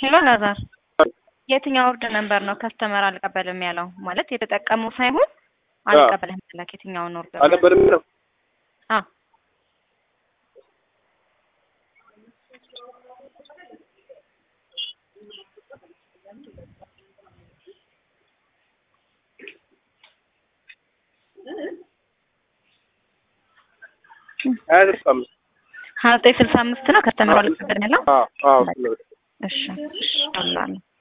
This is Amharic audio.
ሄሎ ላዛር የትኛው ኦርደር ነምበር ነው ከስተመር አልቀበልም ያለው? ማለት የተጠቀመው ሳይሆን አልቀበልም ያለክ የትኛውን ኦርደር ነው? አልነበረም ነው አዎ ሀያ ስልሳ አምስት ሀያ ዘጠኝ ስልሳ አምስት ነው ከስተመሩ አልቀበልም ያለው? አዎ አዎ እሺ እሺ አላለሁ